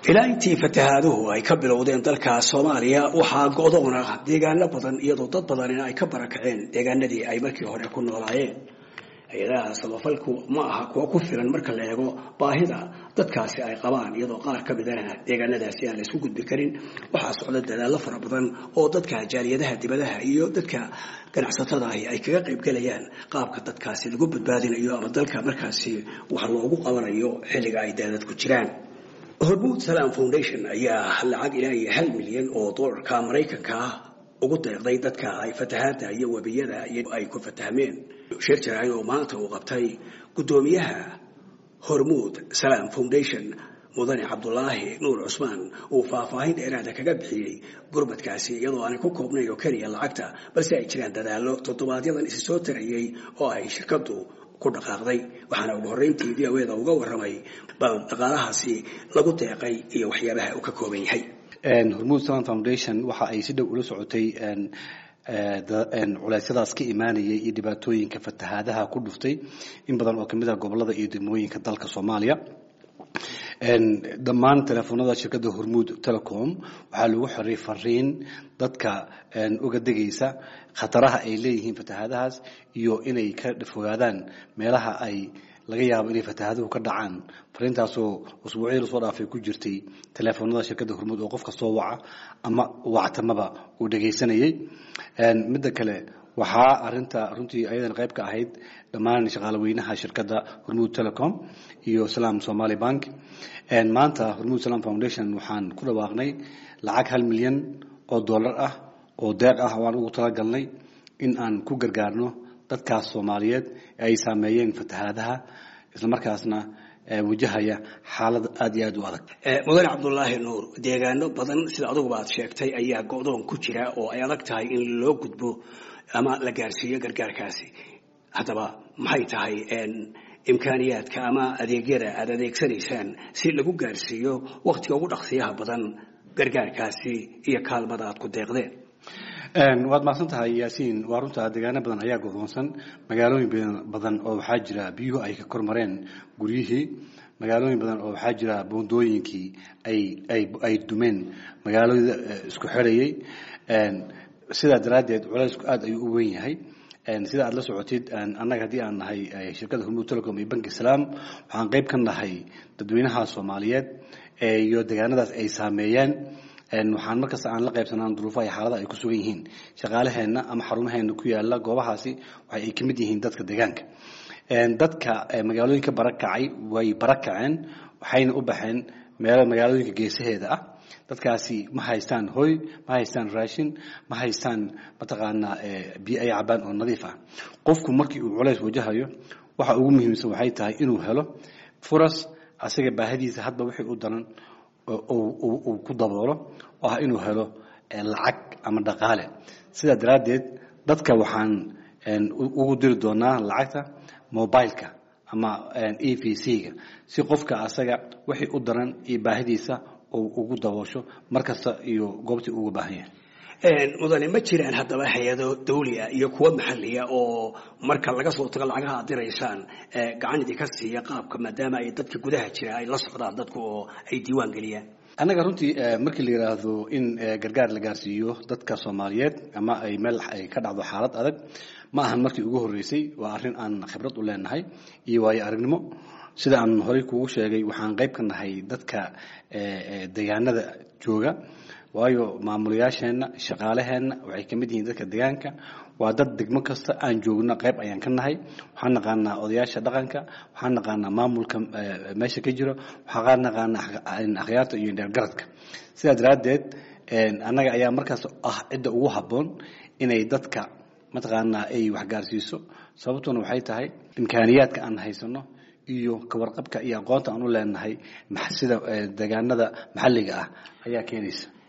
ilaa intii fatahaaduhu ay ka bilowdeen dalka soomaaliya waxaa go'doona deegaano badan iyadoo dad badanina ay ka barakaceen deegaanadii ay markii hore ku noolaayeen hay-adaha samafalku ma aha kuwa ku filan marka la eego baahida dadkaasi ay qabaan iyadoo qaar ka midana deegaanadaasi aan laysku gudbi karin waxaa socda dadaallo fara badan oo dadka jaaliyadaha dibadaha iyo dadka ganacsatada ahi ay kaga qaybgelayaan qaabka dadkaasi lagu badbaadinayo ama dalka markaasi wax loogu qabanayo xilliga ay daadadku jiraan hormuud salam foundation ayaa lacag ilaa iyo hal milyan oo doolarka maraykanka ah ugu deeqday dadka ay fatahaada iyo webiyada ay ku fatahmeen shir jaraay oo maanta uu qabtay guddoomiyaha hormuud salam foundation mudane cabdulaahi nuur cusmaan uu faahfaahin dheeraada kaga bixiyey gurmadkaasi iyadoo aanay ku koobnayn oo keliya lacagta balse ay jiraan dadaallo toddobaadyadan isi soo tarayey oo ay shirkadu ku dhaqaaqday waxaana ugu horreyntii v o eda uga warramay bal dhaqaalahaasi lagu deeqay iyo waxyaabaha uu ka kooban yahay hormuud salam foundation waxa ay si dhow ula socotay culeysyadaas ka imaanayay iyo dhibaatooyinka fatahaadaha ku dhuftay in badan oo kamid ah gobolada iyo degmooyinka dalka soomaaliya dhammaan teleefonada shirkadda hormuud telecom waxaa lagu xiray fariin dadka uga degaysa khataraha ay leeyihiin fatahaadahaas iyo inay ka fogaadaan meelaha ay laga yaabo inay fatahaaduhu ka dhacaan fariintaasoo usbuucyadii lasoo dhaafay ku jirtay teleefonada shirkadda hormuud oo qof kastoo waca ama wactamaba uu dhegaysanayay midda kale waxaa arinta runtii ayadan qayb ka ahayd dhammaan shaqaale weynaha shirkadda hormuud telecom iyo salam somaali bank maanta hormuud salam foundation waxaan ku dhawaaqnay lacag hal milyan oo dollar ah oo deeq ah waan ugu talagalnay in aan ku gargaarno dadkaas soomaaliyeed ee ay saameeyeen fatahaadaha islamarkaasna wajahaya xaalad aada iyo aada u adag mudane cabdulaahi nuur deegaano badan sida aduguba aad sheegtay ayaa go-doon ku jira oo ay adag tahay in loo gudbo ama la gaarsiiyo gargaarkaasi haddaba maxay tahay imkaaniyaadka ama adeegyada aada adeegsanaysaan si lagu gaarsiiyo wakhtiga ugu dhaqsiyaha badan gargaarkaasi iyo kaalmada aad ku deeqdeen waad mahadsan tahay yaasiin waa runta deegaano badan ayaa godoonsan magaalooyin badan oo waxaa jira biyuhu ay ka kormareen guryihii magaalooyin badan oo waxaa jira boondooyinkii ay dumeen magaalada isku xirayay sidaa daraaddeed culeysku aada ayuu u weyn yahay sida aad la socotid annaga haddii aan nahay shirkadda hormuud telecom iyo banki salaam waxaan qayb ka nahay dadweynaha soomaaliyeed iyo deegaanadaas ay saameeyeen waxaan markasta aan la qaybsanaan duruufaha iyo xaalada ay ku sugan yihiin shaqaalaheenna ama xarumaheena ku yaala goobahaasi waxa ay ka mid yihiin dadka deegaanka dadka magaalooyinka barakacay way barakaceen waxayna u baxeen meelo magaalooyinka geesaheeda ah dadkaasi ma haystaan hoy ma haystaan raashin ma haystaan mataqaanaa biyo ay cabaan oo nadiif ah qofku markii uu culays wajahayo waxa ugu muhiimsan waxay tahay inuu helo furas asaga baahadiisa hadba wixii u daran uu ku daboolo oo ah inuu helo lacag ama dhaqaale sidaa daraaddeed dadka waxaan ugu diri doonaa lacagta mobileka ama e v c-ga si qofka asaga wixii u daran iyo baahidiisa uu ugu daboosho mar kasta iyo goobtii uga baahan yahay mudane ma jiraan haddaba hay-ado dawlia iyo kuwa maxaliya oo marka laga soo tago lacagaha aad diraysaan gacan idinka siiya qaabka maadaama ay dadka gudaha jira ay la socdaan dadku oo ay diiwaan geliyaan annaga runtii markii la yidhaahdo in gargaar la gaarsiiyo dadka soomaaliyeed ama ay meel ay ka dhacdo xaalad adag ma ahan markii ugu horreysay waa arrin aan khibrad u leenahay iyo waayo aragnimo sida aan horey kuugu sheegay waxaan qayb ka nahay dadka deegaanada jooga waayo maamulayaasheenna shaqaalaheenna waxay ka mid yihiin dadka deegaanka waa dad degmo kasta aan joogno qayb ayaan ka nahay waxaan naqaanaa odayaasha dhaqanka waxaan naqaanaa maamulka meesha ka jiro waxaan naqaanaa akhyaarta iyo dheergaradka sidaa daraaddeed annaga ayaa markaas ah cidda ugu habboon inay dadka mataqaanaa ay waxgaarsiiso sababtuna waxay tahay imkaaniyaadka aan haysano iyo kawarqabka iyo aqoonta aan u leenahay sida deegaanada maxalliga ah ayaa keenaysa